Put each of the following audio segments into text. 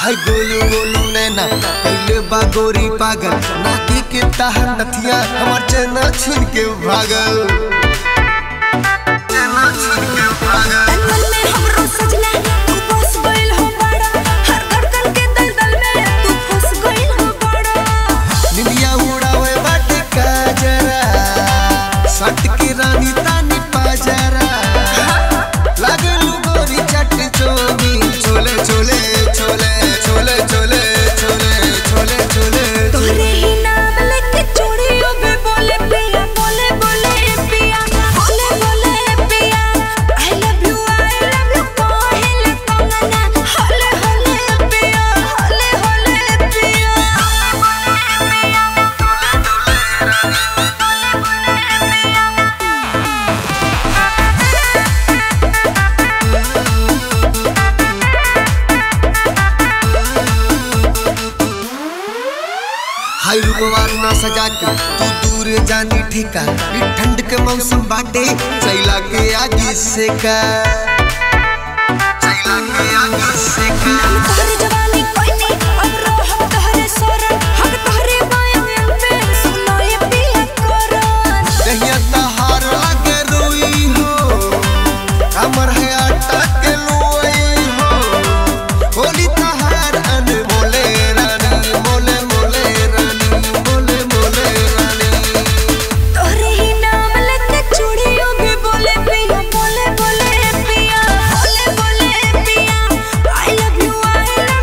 हाय गोलू गोलू नैना पहले बा गोरी पागल नाती के ताहर नथिया हमार चेना छीन के भागल चेना छीन के भागल तन में हमरो सजना तू फंस गइल हो बड़ा हर धड़कन के दलदल में तू फंस गइल हो बड़ा निंदिया उड़ावे बाटे काजरा सट के रानी तानी पाजरा लागलू गोरी चट चोमी छोले छोले छोले छोले छोले छोले छोले छोले तोहरे ही नाम लेके चूड़ियों में बोले पिया बोले बोले पिया बोले बोले पिया I love you I love you कोहेले कंगना होले होले पिया होले होले पिया हाय रूपवार ना सजा के तू दूर जानी ठिका ई ठंड के मौसम बाटे चैला के आगे से का चैला के आगे से का नाम तोहरे जवानी कोई नहीं अब रो हम तोहरे सोरन हम तोहरे बायन पे सुनो ये पिया कोरन दहिया तहार लागे रोई हो हमर है आटा के लोई हो होली तहार अन मोले रानी मोले मोले रानी मोले मोले रानी तोहरे ही नाम लेके चूड़ियों में बोले पिया बोले बोले पिया बोले बोले पिया I love you I love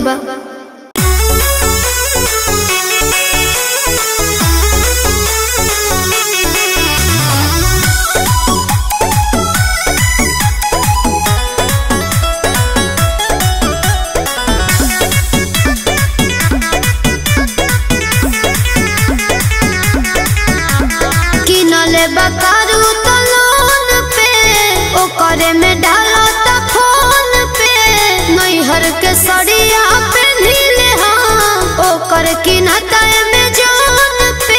बा किनले बकारू तो लोन पे ओकरे में डालो तो फोन पे नैहर के सड़िया पे नीले हाँ ओकर किनता में जान पे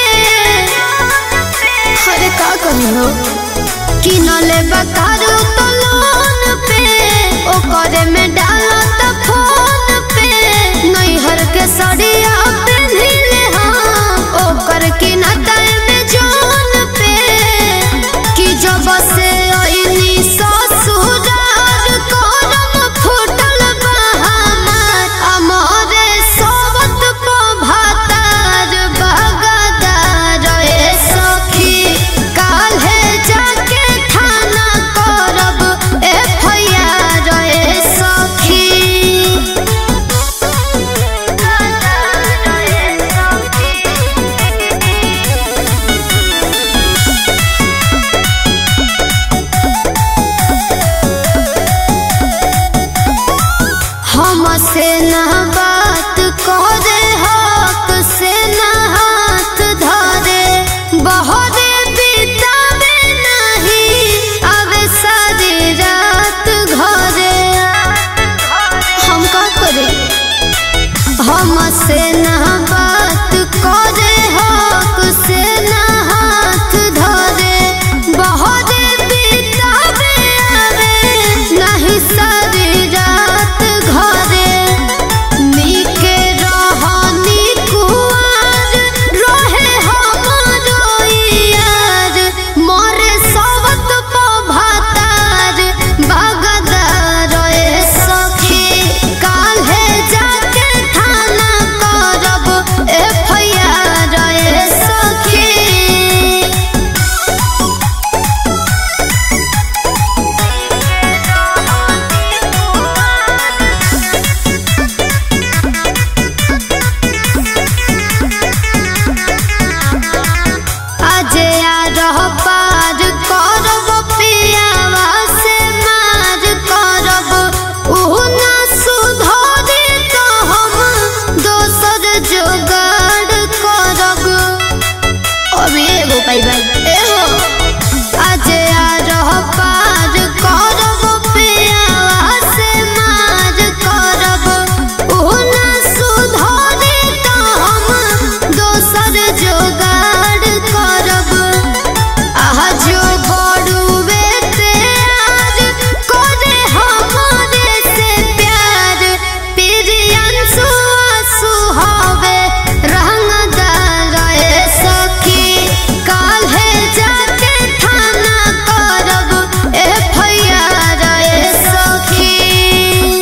अरे का कही हो किनले बकारू तो लोन पे ओकरे में डालो तो फोन पे नैहर के सड़िया पे नीले हाँ ओकर किनता में जान पे कि जब से आईनी ससुराल करम फूटल बा हमार अमरे सोबत पो भातार बगदार ए सखी काल्हे जाके थाना करब एफआईआर ए सखी हमसे ना बात करे हक से ना हाथ धरे बहरे बितावे नहीं आवे सारी रात घरे हम का करे हमसे ना बात करे हक से ना हाथ धरे बहरे बितावे आवे नहीं सारी रात घरे नीके रहनी कुआर रहे हमरो यार मोरे सवत पो भातार बगदार ए सखी काल्हे जाके थाना करब एफआईआर ए सखी अजे आ रह पार करब पियावा से मार करब ऊ ना सुधरे तो हम दोसर जोगाड़ करब अभी एगो पाई भाई एहो अजे आ रह पार करब पियावा से मार करब ऊ ना सुधरे तो हम दोसर जोगाड़ करब आहा जो बड़ुए प्यार करे हमरे से प्यार प्रियंसु आंसू हवे रंगदार ए सखी काल्हे जाके थाना करब एफआईआर ए सखी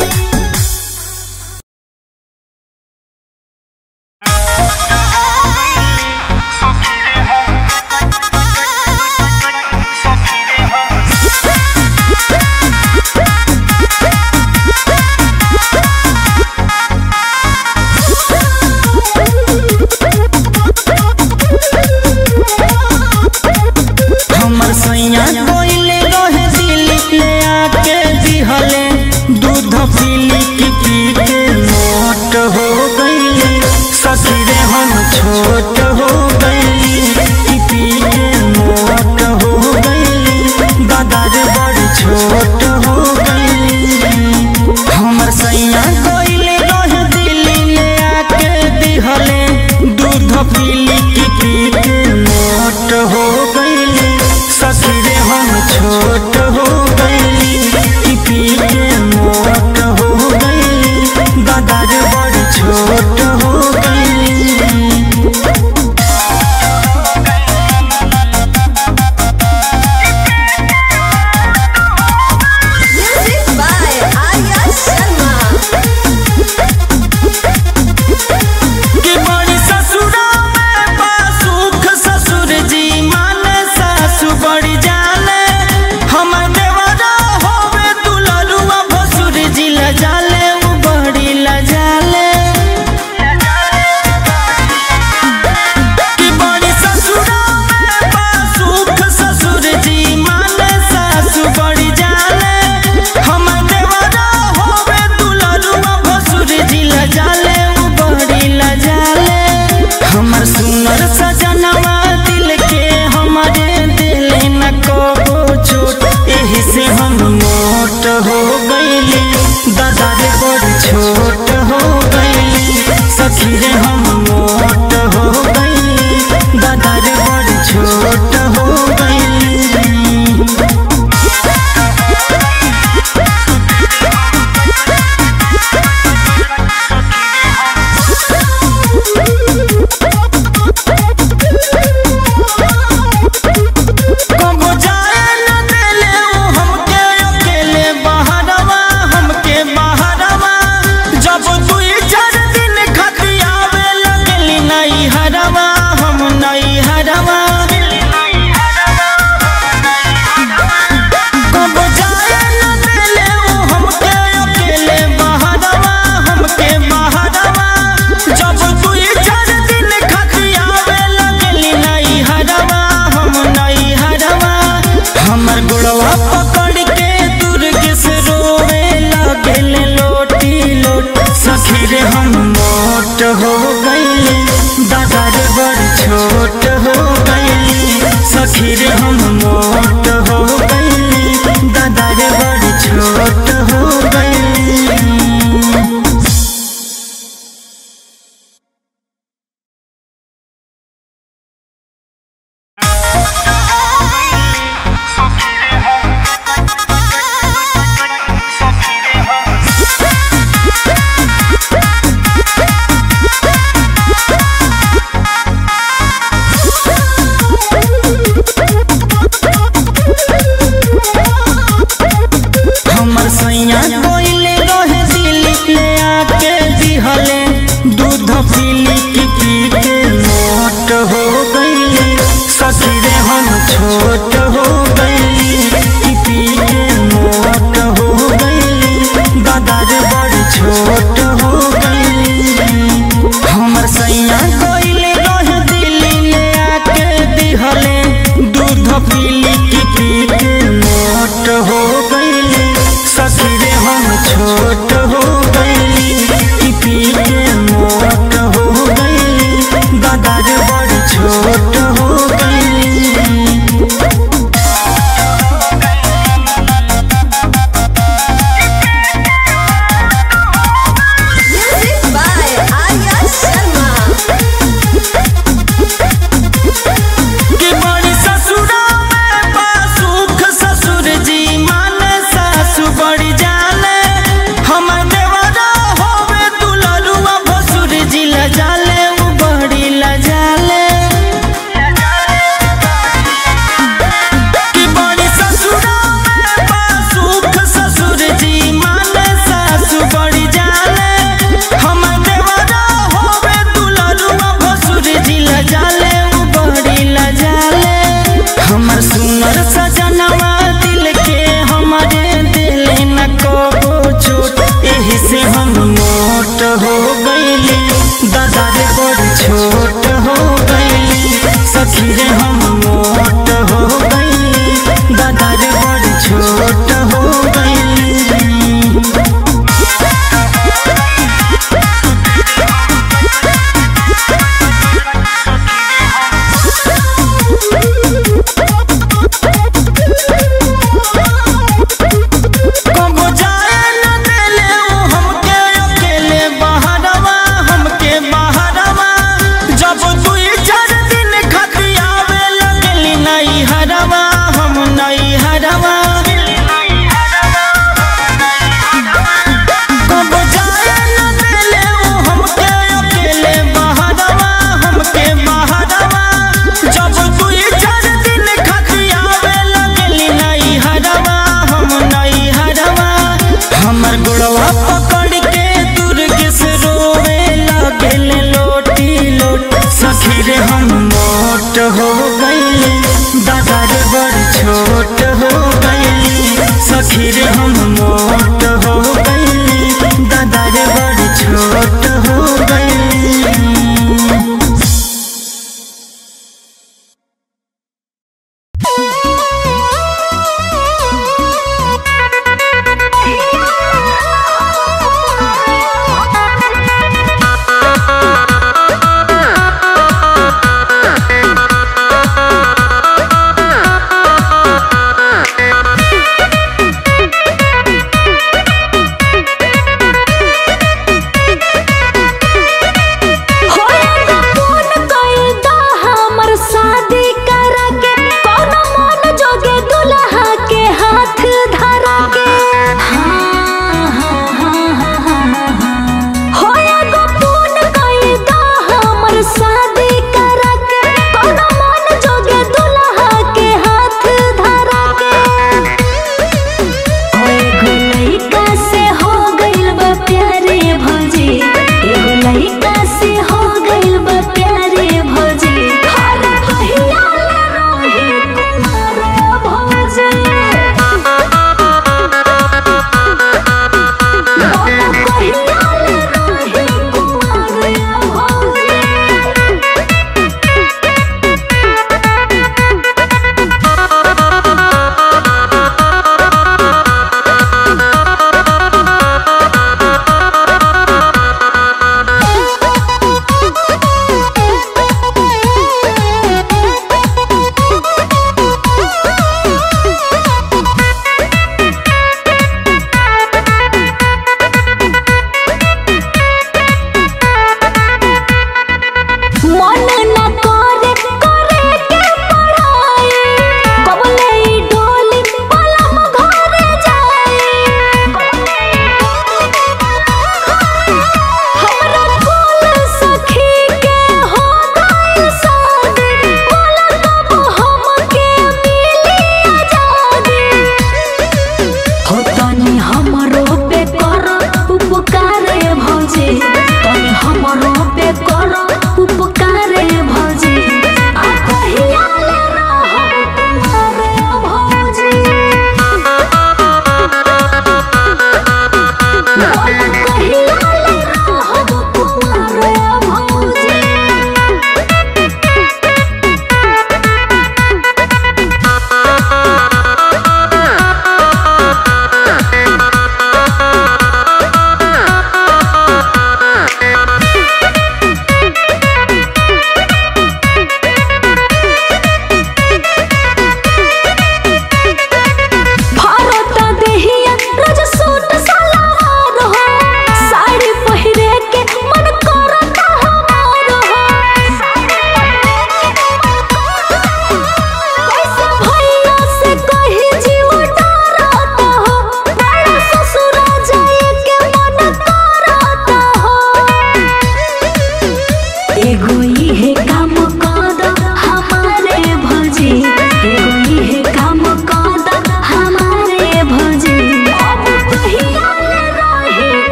हमर सैया कोइले रहे दिल्ली ले आके दिहले दूध पीली की पी के मोट हो गईले सखी रे हम छोट हो गईली की पी के मोट हो गईली दादा रे बड़ी छोट हो गईली हमर सैया कोइले रहे दिल्ली ले आके दिहले दूध पीली की पी के मोट हो गईली सखी रे हम छोट हो गईली की पी के मोट हो गईली दादा रे बड़ी छोट हो गईली सखी रे हम मोट हो गई दादा रे बड़ छोट हो गई कबो जाए न देले उ हमके अकेले बहरवा हमके बहरवा जब दुई चार दिन खाती आवे लगली नई हरवा हम नई हरवा कबो जाए न देले उ हमके अकेले बहरवा हमके बहरवा जब दुई चार दिन खाती आवे लगली नई हरवा हम नई हरवा हमर गुड़वा पकड़ के दुर्ग से रोवे लगल लोटी लोट सखी रे हम मोट हो गईली दादा रे बड़ छोट हो गईली सखी रे हम मोट हो गईली दादा रे बड़ छोट हो गईली हमर सैया कोइले रहे दिल्ली ले आके दिहले दूध पीली की पी के मोट हो गईले सखी रे हम छोट हो गईली की पी के मोट हो गईली दादा रे बड़ छोट हो गईली हमर सैया कोइले रहे दिल्ली ले आके दिहले दूध पीली की पी के मोट हो गईली सखी रे हम छोट हो गईली की पी के मोट हो गईली दादा रे बड़ छोट हो गईली Music by Arya Sharma. कि बड़ी ससुरा में बा सुख ससुर जी माने सासु बड़ी जाने हमर देवरा होवे दुलरुआ भसुर जी ल जाले उ बड़ी ल जाले कि बड़ी ससुरा में बा सुख ससुर जी माने सासु बड़ी जाने हमर देवरा होवे दुलरुआ भसुर जी ल जाले उ बड़ी ल जाले हमर सुनर सजनवा दिल के हमारे दिल न कबो चोट एही से हम मोट हो गईली दादा रे बड़ छोट हो गईली सखी रे हम मोट हो गईली दादा रे बड़ छोट हो गईली कबो जाए न देले उ हमके अकेले बहरवा हमके बहरवा जब दुई चार दिन खाती आवे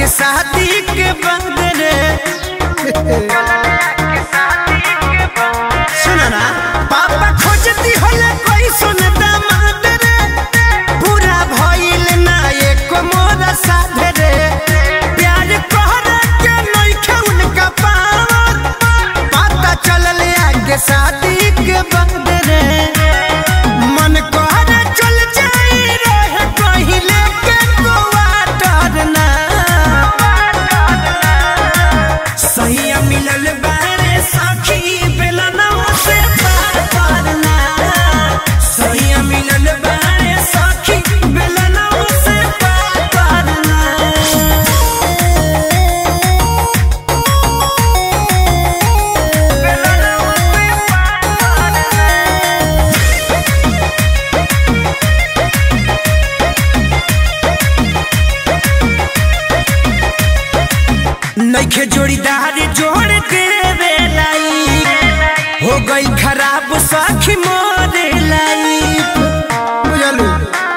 के शादी के बाद रे सुना ना पापा खोजती होला कोई सुन दामाद रे पूरा भइल ना एक मोरा साध रे प्यार कहरा के नइखे उनका पावर पता चलल आगे शादी के बाद रे मन कहरा चल जाई रहे पहिले के गोवा डरना सहिया मिलल बारे सखी बेलना से पार करना सहिया मिलल बारे सखी बेलना से पार करना नइखे जोड़ीदार जोड़ देवे लाई हो गई खराब सखी मोरे लाई बुझलू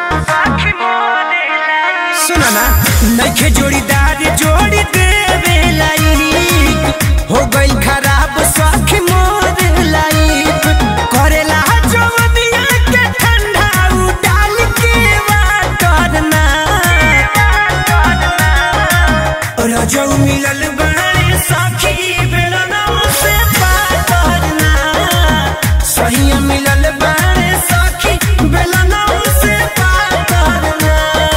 सुना ना नइखे जोड़ीदार जोड़ देवे लाई हो गई खराब सखी मोरे लाई करेला जवनिया के ठंडा उडाल के वाटरना रजौ मिलल बारे सखी बेलना से पार करना सही मिलल बारे सखी बेलना से पार करना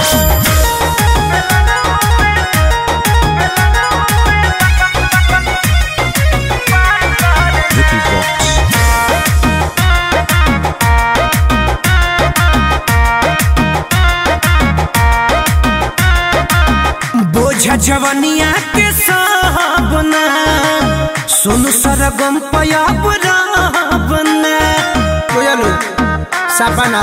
बोझ जवनिया के साबना सुनु सरगम पयाब राबना कोयलू साबना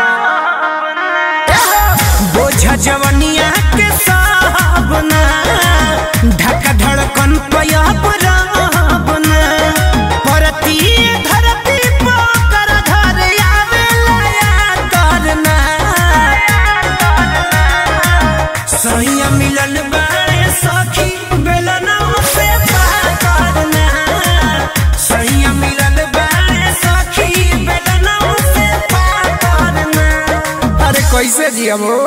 बोझ जवनिया के साबना ढका धड़कन पयाब राबना परती धरती पोकर घर आवेला या करना सैया मिलन बारे सखी बेलना से पार करना सैया मिलन बारे सखी बेलना से पार करना अरे कैसे जियब हो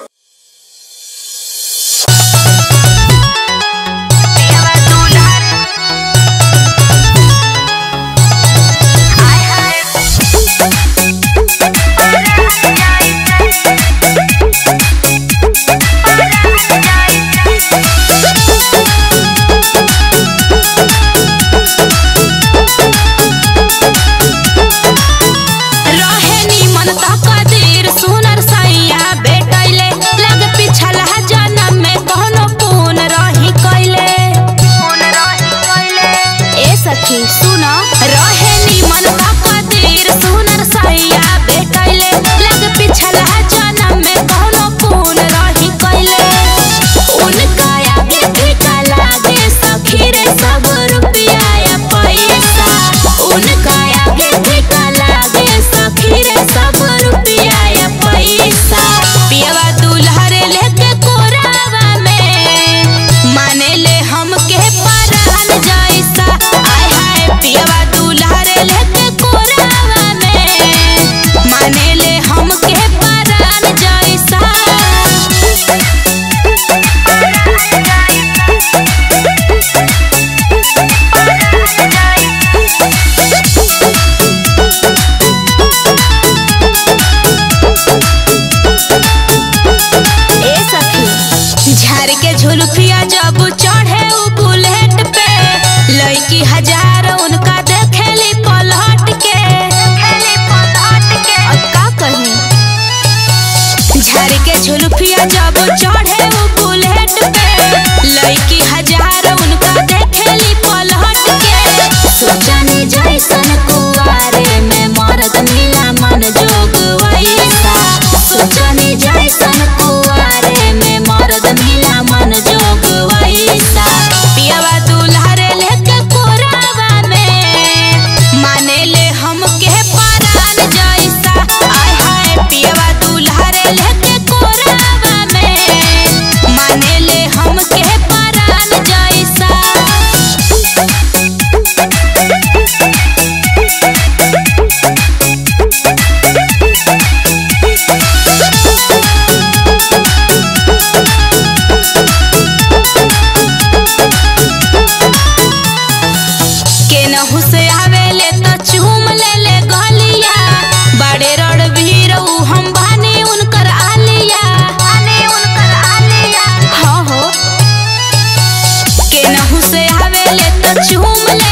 रहे निमन तकदीर सुनर सैया बेटैले लग पिछला जन्म में कोनो पून रही कैले ए सखी सुन रहे निमन तकदीर सुनर सैया बेटैले लग पिछला जन्म में कोनो पून रही कैले उनका आगे फीका लागे सखी रे सब रुपया या पैसा उनका आगे फीका लागे सखी रे सब रुपया या पैसा पियवा दुल्हरे लेके कोरावा में माने ले हमके परान जैसा आय हाय पियवा दुल्हरे लेके कोरावा में माने ले हमके परान जैसा ए सखी झाड़ के झुलफिया जब चढ़े उ बुलेट पे लड़की हजार उनका देखेली पलट के अब का कही झाड़ के झुलफिया जब चढ़े उ बुलेट पे लड़की हजार उनका देखेली पलट के सोचनी जैसन कुआरे में मरद मिला मन जोग वैसा सोचनी जैसन कुआरे में मरद मिला मन जोग वैसा पियावा दुल्हरे लेके कोरावा तो चूम ले